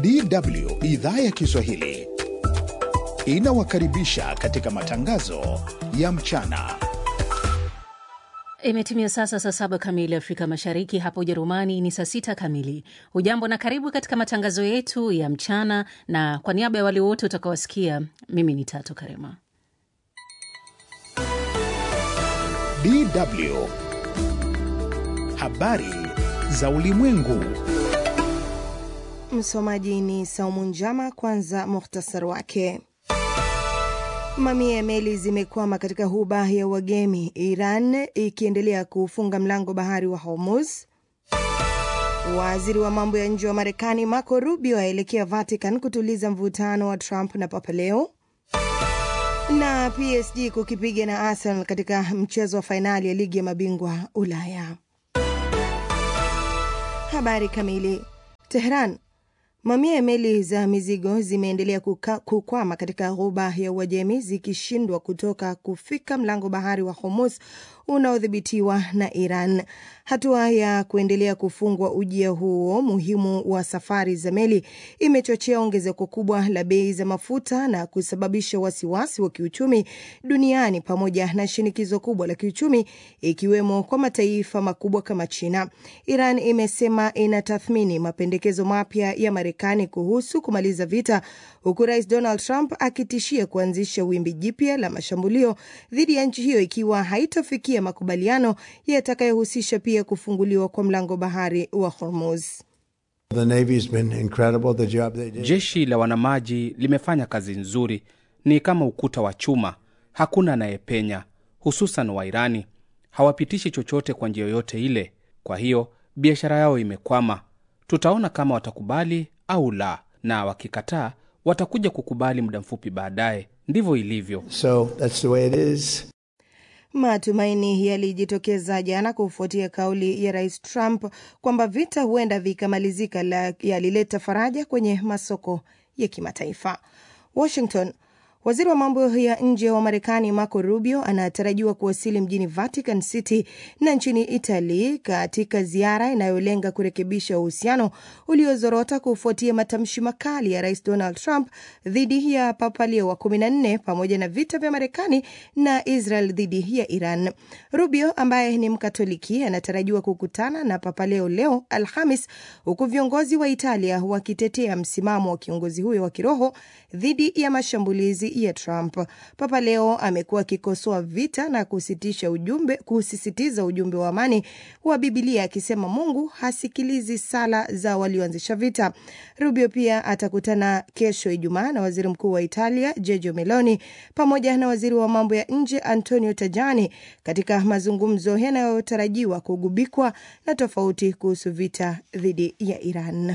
DW idhaa ya Kiswahili inawakaribisha katika matangazo ya mchana. Imetimia sasa saa saba kamili Afrika Mashariki, hapa Ujerumani ni saa sita kamili. Hujambo na karibu katika matangazo yetu ya mchana, na kwa niaba ya wale wote utakaowasikia, mimi ni Tatu Karema. DW habari za ulimwengu. Msomaji ni Saumu Njama. Kwanza muhtasari wake. Mamia ya meli zimekwama katika huba ya Uajemi, Iran ikiendelea kufunga mlango bahari wa Hormuz. Waziri wa mambo ya nje wa Marekani Marco Rubio aelekea Vatican kutuliza mvutano wa Trump na Papa Leo, na PSG kukipiga na Arsenal katika mchezo wa fainali ya ligi ya mabingwa Ulaya. Habari kamili. Tehran. Mamia ya meli za mizigo zimeendelea kukwama katika ghuba ya Uajemi zikishindwa kutoka kufika mlango bahari wa Hormuz unaodhibitiwa na Iran. Hatua ya kuendelea kufungwa ujia huo muhimu wa safari za meli imechochea ongezeko kubwa la bei za mafuta na kusababisha wasiwasi wa kiuchumi duniani pamoja na shinikizo kubwa la kiuchumi ikiwemo kwa mataifa makubwa kama China. Iran imesema inatathmini mapendekezo mapya ya Marekani kuhusu kumaliza vita, huku Rais Donald Trump akitishia kuanzisha wimbi jipya la mashambulio dhidi ya nchi hiyo ikiwa haitofikia makubaliano yatakayohusisha pia kufunguliwa kwa mlango bahari wa Hormuz. Jeshi la wanamaji limefanya kazi nzuri, ni kama ukuta wa chuma, hakuna anayepenya, hususan Wairani hawapitishi chochote kwa njia yoyote ile. Kwa hiyo biashara yao imekwama. Tutaona kama watakubali au la, na wakikataa watakuja kukubali muda mfupi baadaye. Ndivyo ilivyo. So, that's the way it is. Matumaini yalijitokeza jana kufuatia kauli ya Rais Trump kwamba vita huenda vikamalizika, yalileta faraja kwenye masoko ya kimataifa. Washington. Waziri wa mambo ya nje wa Marekani Marco Rubio anatarajiwa kuwasili mjini Vatican City na nchini Italy katika ziara inayolenga kurekebisha uhusiano uliozorota kufuatia matamshi makali ya Rais Donald Trump dhidi ya Papa Leo wa 14 pamoja na vita vya Marekani na Israel dhidi ya Iran. Rubio ambaye ni Mkatoliki anatarajiwa kukutana na Papa Leo leo Alhamis, huku viongozi wa Italia wakitetea msimamo wa kiongozi huyo wa kiroho dhidi ya mashambulizi ya Trump. Papa Leo amekuwa akikosoa vita na kusitisha ujumbe, kusisitiza ujumbe wa amani wa Bibilia akisema Mungu hasikilizi sala za walioanzisha vita. Rubio pia atakutana kesho Ijumaa na waziri mkuu wa Italia Giorgia Meloni pamoja na waziri wa mambo ya nje Antonio Tajani katika mazungumzo yanayotarajiwa kugubikwa na tofauti kuhusu vita dhidi ya Iran.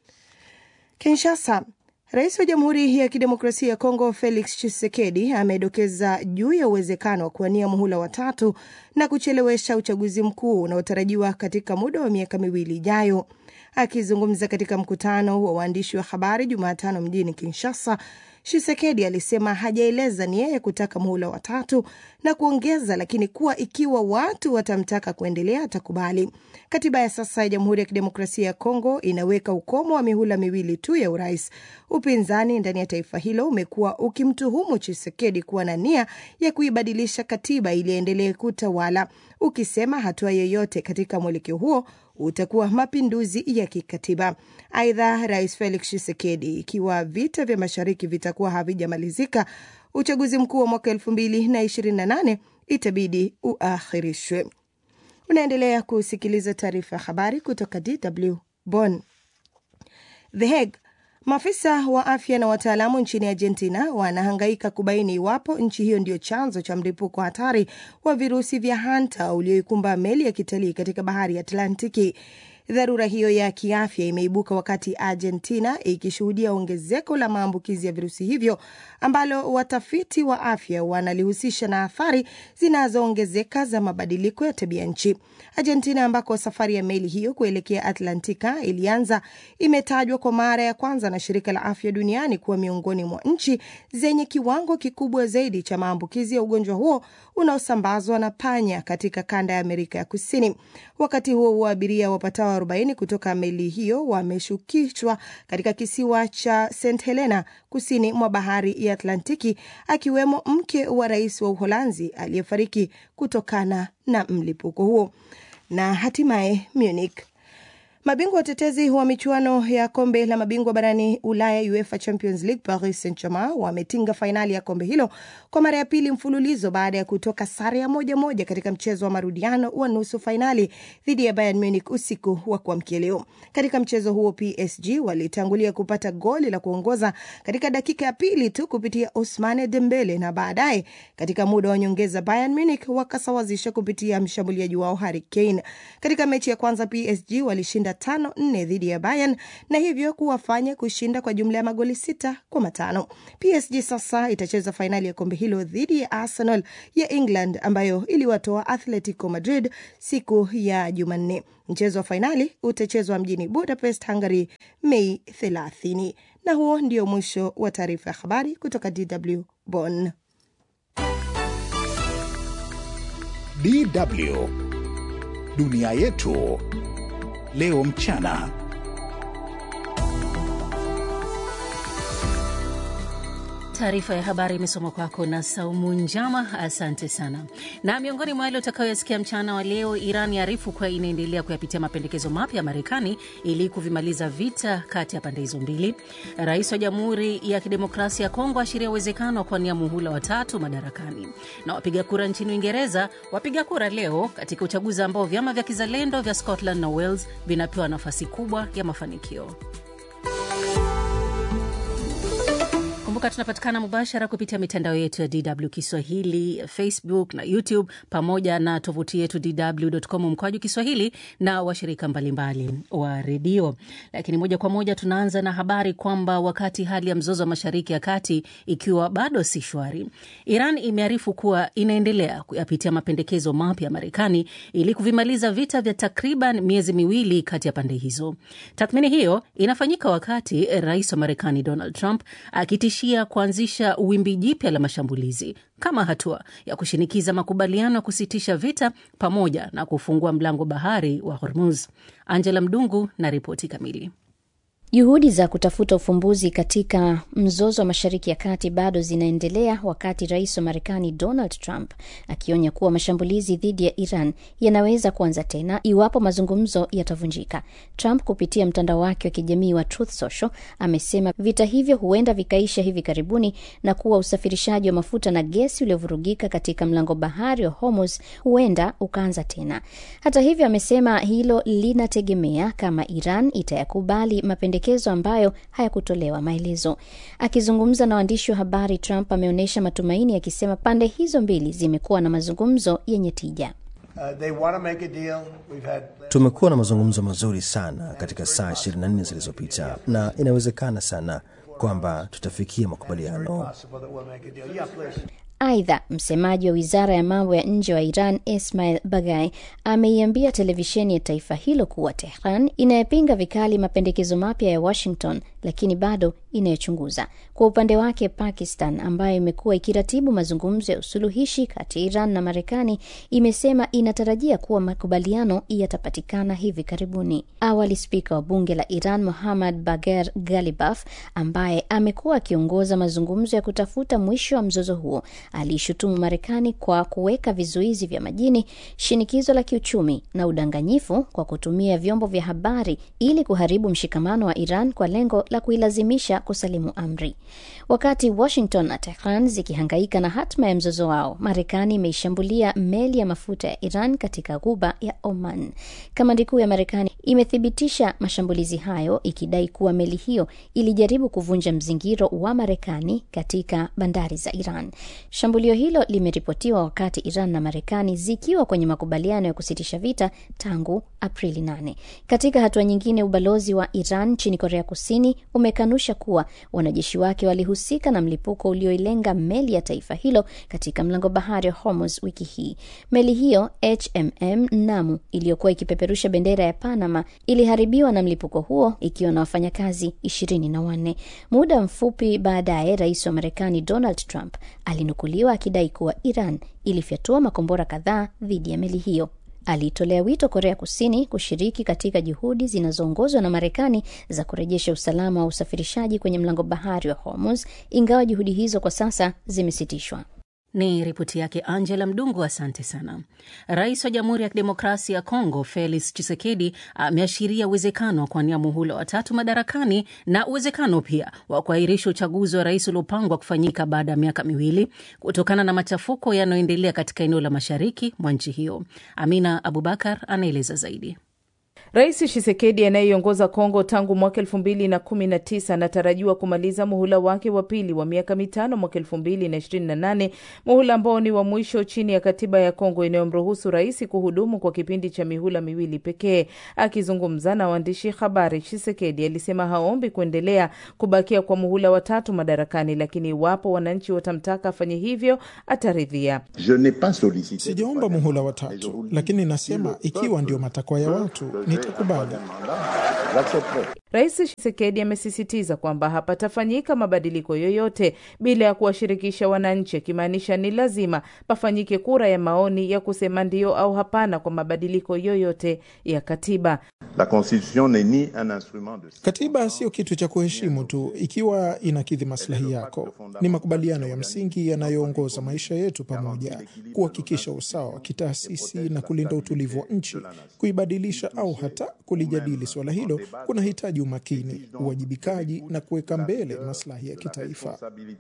Kinshasa. Rais wa Jamhuri ya Kidemokrasia ya Kongo Felix Tshisekedi amedokeza juu ya uwezekano wa kuwania muhula watatu na kuchelewesha uchaguzi mkuu unaotarajiwa katika muda wa miaka miwili ijayo. Akizungumza katika mkutano wa waandishi wa habari Jumatano mjini Kinshasa, Tshisekedi alisema hajaeleza nia ya kutaka muhula watatu na kuongeza, lakini kuwa ikiwa watu watamtaka kuendelea atakubali. Katiba ya sasa ya Jamhuri ya Kidemokrasia ya Kongo inaweka ukomo wa mihula miwili tu ya urais. Upinzani ndani ya taifa hilo umekuwa ukimtuhumu Tshisekedi kuwa na nia ya kuibadilisha katiba ili aendelee kutawala, ukisema hatua yoyote katika mwelekeo huo utakuwa mapinduzi ya kikatiba. Aidha, Rais Felix Tshisekedi, ikiwa vita vya mashariki vitakuwa havijamalizika, uchaguzi mkuu wa mwaka elfu mbili na ishirini na nane itabidi uahirishwe. Unaendelea kusikiliza taarifa ya habari kutoka DW Bonn. The Hague. Maafisa wa afya na wataalamu nchini Argentina wanahangaika kubaini iwapo nchi hiyo ndio chanzo cha mlipuko hatari wa virusi vya hanta ulioikumba meli ya kitalii katika bahari ya Atlantiki. Dharura hiyo ya kiafya imeibuka wakati Argentina ikishuhudia ongezeko la maambukizi ya virusi hivyo ambalo watafiti wa afya wanalihusisha na athari zinazoongezeka za mabadiliko ya tabia nchi. Argentina, ambako safari ya meli hiyo kuelekea Atlantika ilianza, imetajwa kwa mara ya kwanza na shirika la afya duniani kuwa miongoni mwa nchi zenye kiwango kikubwa zaidi cha maambukizi ya ugonjwa huo unaosambazwa na panya katika kanda ya Amerika ya Kusini. Wakati huo huo, abiria wapatao wapatao 40 kutoka meli hiyo wameshukishwa katika kisiwa cha St Helena kusini mwa bahari ya Atlantiki, akiwemo mke wa rais wa Uholanzi aliyefariki kutokana na mlipuko huo. Na hatimaye Munich Mabingwa watetezi wa michuano ya kombe la mabingwa barani Ulaya, UEFA Champions League, Paris Saint Germain wametinga fainali ya kombe hilo kwa mara ya pili mfululizo baada ya kutoka sare ya moja moja katika mchezo wa marudiano wa nusu fainali dhidi ya Bayern Munich usiku wa kuamkia leo. Katika mchezo huo, PSG walitangulia kupata goli la kuongoza katika dakika ya pili tu kupitia Ousmane Dembele, na baadaye katika muda wa nyongeza Bayern Munich wakasawazisha kupitia mshambuliaji wao Harry Kane. Katika mechi ya kwanza PSG walishinda tano nne dhidi ya Bayern na hivyo kuwafanya kushinda kwa jumla ya magoli sita kwa matano. PSG sasa itacheza fainali ya kombe hilo dhidi ya Arsenal ya England ambayo iliwatoa Atletico Madrid siku ya Jumanne. Mchezo wa fainali utachezwa mjini Budapest, Hungary, Mei 30. Na huo ndio mwisho wa taarifa ya habari kutoka DW Bonn. DW dunia yetu leo mchana. Taarifa ya habari imesoma kwako na Saumu Njama, asante sana. Na miongoni mwa yale utakayoyasikia mchana wa leo, Iran yaarifu kuwa inaendelea kuyapitia mapendekezo mapya ya Marekani ili kuvimaliza vita kati ya pande hizo mbili. Rais wa Jamhuri ya Kidemokrasia ya Kongo ashiria uwezekano wa kuwania muhula watatu madarakani. Na wapiga kura nchini Uingereza wapiga kura leo katika uchaguzi ambao vyama vya kizalendo vya Scotland na Wales vinapewa nafasi kubwa ya mafanikio. Kumbuka tunapatikana mubashara kupitia mitandao yetu ya DW Kiswahili, Facebook na YouTube, pamoja na tovuti yetu dw.com mkwaju Kiswahili na washirika mbalimbali wa redio. Lakini moja kwa moja tunaanza na habari kwamba wakati hali ya mzozo wa Mashariki ya Kati ikiwa bado si shwari, Iran imearifu kuwa inaendelea kuyapitia mapendekezo mapya ya Marekani ili kuvimaliza vita vya takriban miezi miwili kati ya pande hizo. Tathmini hiyo inafanyika wakati rais wa Marekani Donald Trump akitishia kuanzisha wimbi jipya la mashambulizi kama hatua ya kushinikiza makubaliano ya kusitisha vita pamoja na kufungua mlango bahari wa Hormuz. Angela Mdungu na ripoti kamili. Juhudi za kutafuta ufumbuzi katika mzozo wa Mashariki ya Kati bado zinaendelea wakati rais wa Marekani Donald Trump akionya kuwa mashambulizi dhidi ya Iran yanaweza kuanza tena iwapo mazungumzo yatavunjika. Trump kupitia mtandao wake wa kijamii wa Truth Social amesema vita hivyo huenda vikaisha hivi karibuni na kuwa usafirishaji wa mafuta na gesi uliovurugika katika mlango bahari wa Hormuz huenda ukaanza tena. Hata hivyo, amesema hilo linategemea kama Iran itayakubali mapendekezo ambayo hayakutolewa maelezo. Akizungumza na waandishi wa habari, Trump ameonyesha matumaini akisema pande hizo mbili zimekuwa na mazungumzo yenye tija. Tumekuwa na mazungumzo mazuri sana katika saa 24 zilizopita na inawezekana sana kwamba tutafikia makubaliano. Aidha, msemaji wa wizara ya mambo ya nje wa Iran Ismail Bagai ameiambia televisheni ya taifa hilo kuwa Tehran inayepinga vikali mapendekezo mapya ya Washington, lakini bado inayochunguza. Kwa upande wake, Pakistan ambayo imekuwa ikiratibu mazungumzo ya usuluhishi kati ya Iran na Marekani imesema inatarajia kuwa makubaliano yatapatikana hivi karibuni. Awali, spika wa bunge la Iran Muhammad Bagher Ghalibaf ambaye amekuwa akiongoza mazungumzo ya kutafuta mwisho wa mzozo huo aliishutumu Marekani kwa kuweka vizuizi vya majini, shinikizo la kiuchumi na udanganyifu kwa kutumia vyombo vya habari ili kuharibu mshikamano wa Iran kwa lengo la kuilazimisha kusalimu amri. Wakati Washington na Tehran zikihangaika na hatma ya mzozo wao, Marekani imeishambulia meli ya mafuta ya Iran katika ghuba ya Oman. Kamandi kuu ya Marekani imethibitisha mashambulizi hayo, ikidai kuwa meli hiyo ilijaribu kuvunja mzingiro wa Marekani katika bandari za Iran. Shambulio hilo limeripotiwa wakati Iran na Marekani zikiwa kwenye makubaliano ya kusitisha vita tangu Aprili 8. Katika hatua nyingine, ubalozi wa Iran nchini Korea Kusini umekanusha kuwa wanajeshi wake walihusika na mlipuko ulioilenga meli ya taifa hilo katika mlango bahari wa Hormuz wiki hii. Meli hiyo HMM Namu iliyokuwa ikipeperusha bendera ya Panama iliharibiwa na mlipuko huo ikiwa na wafanyakazi ishirini na wanne. Muda mfupi baadaye, rais wa Marekani Donald Trump alinukuliwa akidai kuwa Iran ilifyatua makombora kadhaa dhidi ya meli hiyo. Aliitolea wito Korea Kusini kushiriki katika juhudi zinazoongozwa na Marekani za kurejesha usalama wa usafirishaji kwenye mlango bahari wa Hormuz, ingawa juhudi hizo kwa sasa zimesitishwa. Ni ripoti yake Angela Mdungu, asante sana. Rais wa Jamhuri ya Kidemokrasia ya Kongo Felix Tshisekedi ameashiria uwezekano wa kuwania muhula watatu madarakani na uwezekano pia wa kuahirisha uchaguzi wa rais uliopangwa kufanyika baada ya miaka miwili kutokana na machafuko yanayoendelea katika eneo la mashariki mwa nchi hiyo. Amina Abubakar anaeleza zaidi. Rais Tshisekedi anayeiongoza Kongo tangu mwaka elfu mbili na kumi na tisa anatarajiwa kumaliza muhula wake wa pili wa miaka mitano mwaka elfu mbili na ishirini na nane muhula ambao ni wa mwisho chini ya katiba ya Kongo inayomruhusu rais kuhudumu kwa kipindi cha mihula miwili pekee. Akizungumza na waandishi habari, Tshisekedi alisema haombi kuendelea kubakia kwa muhula watatu madarakani, lakini iwapo wananchi watamtaka afanye hivyo ataridhia. Sijaomba muhula watatu, lakini nasema ikiwa ndio matakwa ya watu nitakubali. Rais Tshisekedi amesisitiza kwamba hapatafanyika mabadiliko yoyote bila ya kuwashirikisha wananchi, akimaanisha ni lazima pafanyike kura ya maoni ya kusema ndio au hapana kwa mabadiliko yoyote ya katiba. La constitution n'est ni un instrument de... Katiba sio kitu cha kuheshimu tu ikiwa inakidhi maslahi yako. Ni makubaliano ya msingi yanayoongoza maisha yetu pamoja, kuhakikisha usawa wa kitaasisi na kulinda utulivu wa nchi. Kuibadilisha au hata kulijadili suala hilo kunahitaji umakini, uwajibikaji na kuweka mbele maslahi ya kitaifa.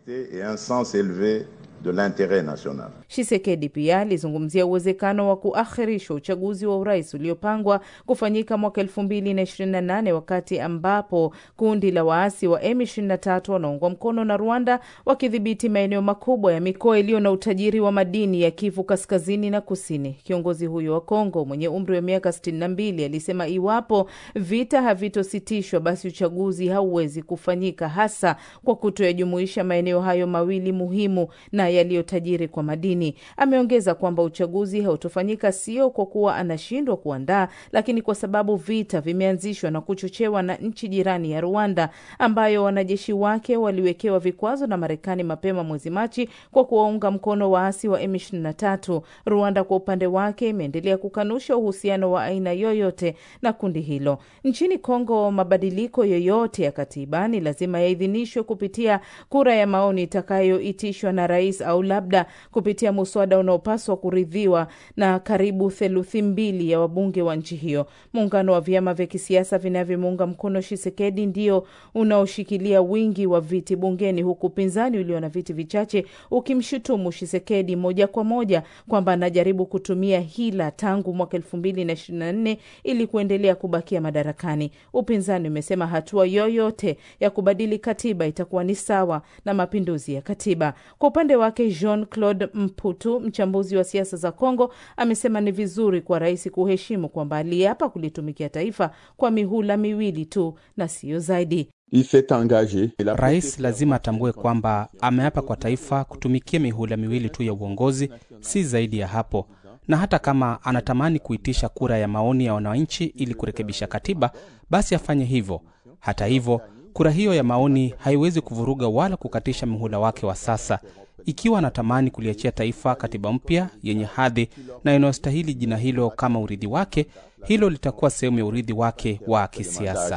Tshisekedi pia alizungumzia uwezekano wa kuakhirishwa uchaguzi wa urais uliopangwa kufanyika mwaka elfu mbili na ishirini na nane wakati ambapo kundi la waasi wa M23 wanaungwa mkono na Rwanda wakidhibiti maeneo makubwa ya mikoa iliyo na utajiri wa madini ya Kivu kaskazini na kusini. Kiongozi huyo wa Kongo mwenye umri wa miaka 62 alisema iwapo vita havitositishwa, basi uchaguzi hauwezi kufanyika, hasa kwa kutoyajumuisha maeneo hayo mawili muhimu na yaliyotajiri kwa madini. Ameongeza kwamba uchaguzi hautofanyika sio kwa kuwa anashindwa kuandaa, lakini kwa sababu vita vimeanzishwa na kuchochewa na nchi jirani ya Rwanda, ambayo wanajeshi wake waliwekewa vikwazo na Marekani mapema mwezi Machi kwa kuwaunga mkono waasi wa M23. Rwanda kwa upande wake imeendelea kukanusha uhusiano wa aina yoyote na kundi hilo. Nchini Kongo, mabadiliko yoyote ya katiba ni lazima yaidhinishwe kupitia kura ya maoni itakayoitishwa na rais au labda kupitia muswada unaopaswa kuridhiwa na karibu theluthi mbili ya wabunge wa nchi hiyo. Muungano wa vyama vya kisiasa vinavyomuunga mkono Tshisekedi ndio unaoshikilia wingi wa viti bungeni, huku upinzani ulio na viti vichache ukimshutumu Tshisekedi moja kwa moja kwamba anajaribu kutumia hila tangu mwaka elfu mbili na ishirini na nne ili kuendelea kubakia madarakani. Upinzani umesema hatua yoyote ya kubadili katiba itakuwa ni sawa na mapinduzi ya katiba. Kwa upande wake, Jean Claude Mputu, mchambuzi wa siasa za Kongo, amesema ni vizuri kwa rais kuheshimu kwamba aliapa kulitumikia taifa kwa mihula miwili tu na siyo zaidi. Rais lazima atambue kwamba ameapa kwa taifa kutumikia mihula miwili tu ya uongozi, si zaidi ya hapo. Na hata kama anatamani kuitisha kura ya maoni ya wananchi ili kurekebisha katiba, basi afanye hivyo. Hata hivyo, kura hiyo ya maoni haiwezi kuvuruga wala kukatisha mihula wake wa sasa. Ikiwa anatamani kuliachia taifa katiba mpya yenye hadhi na inayostahili jina hilo kama urithi wake, hilo litakuwa sehemu ya urithi wake wa kisiasa.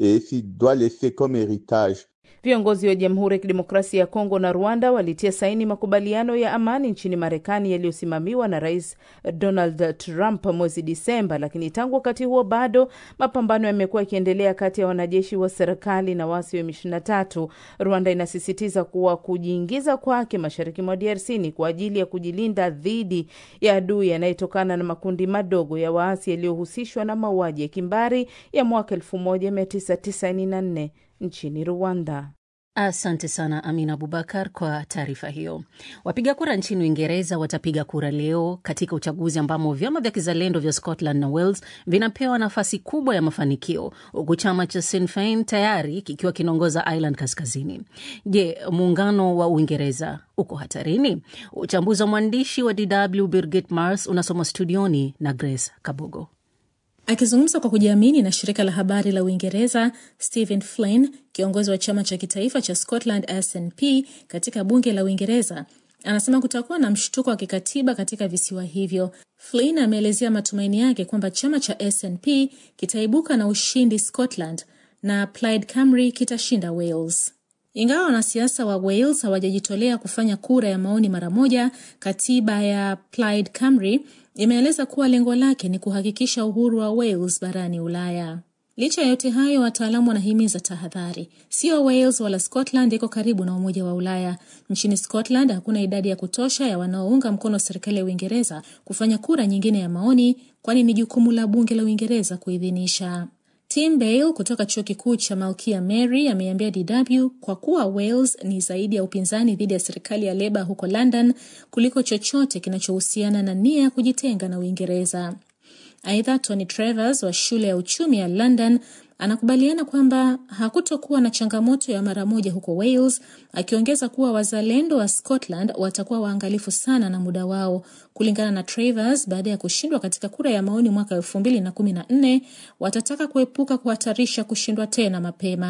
Viongozi wa Jamhuri ya Kidemokrasia ya Kongo na Rwanda walitia saini makubaliano ya amani nchini Marekani yaliyosimamiwa na Rais Donald Trump mwezi Disemba, lakini tangu wakati huo bado mapambano yamekuwa yakiendelea kati ya wanajeshi wa serikali na waasi wa M23. Rwanda inasisitiza kuwa kujiingiza kwake mashariki mwa DRC ni kwa ajili ya kujilinda dhidi ya adui yanayetokana na makundi madogo ya waasi yaliyohusishwa na mauaji ya kimbari ya mwaka 1994 nchini Rwanda. Asante sana Amina Abubakar kwa taarifa hiyo. Wapiga kura nchini Uingereza watapiga kura leo katika uchaguzi ambamo vyama vya kizalendo vya Scotland na Wales vinapewa nafasi kubwa ya mafanikio, huku chama cha Sinn Fein tayari kikiwa kinaongoza Ireland Kaskazini. Je, muungano wa Uingereza uko hatarini? Uchambuzi wa mwandishi wa DW Birgit Mars unasomwa studioni na Grace Kabogo. Akizungumza kwa kujiamini na shirika la habari la Uingereza, Stephen Flynn, kiongozi wa chama cha kitaifa cha Scotland SNP katika bunge la Uingereza, Anasema kutakuwa na mshtuko wa kikatiba katika visiwa hivyo. Flynn ameelezea matumaini yake kwamba chama cha SNP kitaibuka na ushindi Scotland na Plaid Cymru kitashinda Wales. Ingawa wanasiasa wa Wales hawajajitolea kufanya kura ya maoni mara moja, katiba ya Plaid Cymru imeeleza kuwa lengo lake ni kuhakikisha uhuru wa Wales barani Ulaya. Licha ya yote hayo, wataalamu wanahimiza tahadhari. Sio Wales wala Scotland iko karibu na Umoja wa Ulaya. Nchini Scotland hakuna idadi ya kutosha ya wanaounga mkono serikali ya Uingereza kufanya kura nyingine ya maoni, kwani ni jukumu la bunge la Uingereza kuidhinisha. Tim Bale kutoka chuo kikuu cha Malkia Mary ameambia DW kwa kuwa Wales ni zaidi ya upinzani dhidi ya serikali ya Leba huko London kuliko chochote kinachohusiana na nia ya kujitenga na Uingereza. Aidha, Tony Travers wa shule ya uchumi ya London anakubaliana kwamba hakutokuwa na changamoto ya mara moja huko Wales, akiongeza kuwa wazalendo wa Scotland watakuwa waangalifu sana na muda wao. Kulingana na Travers, baada ya kushindwa katika kura ya maoni mwaka elfu mbili na kumi na nne watataka kuepuka kuhatarisha kushindwa tena mapema.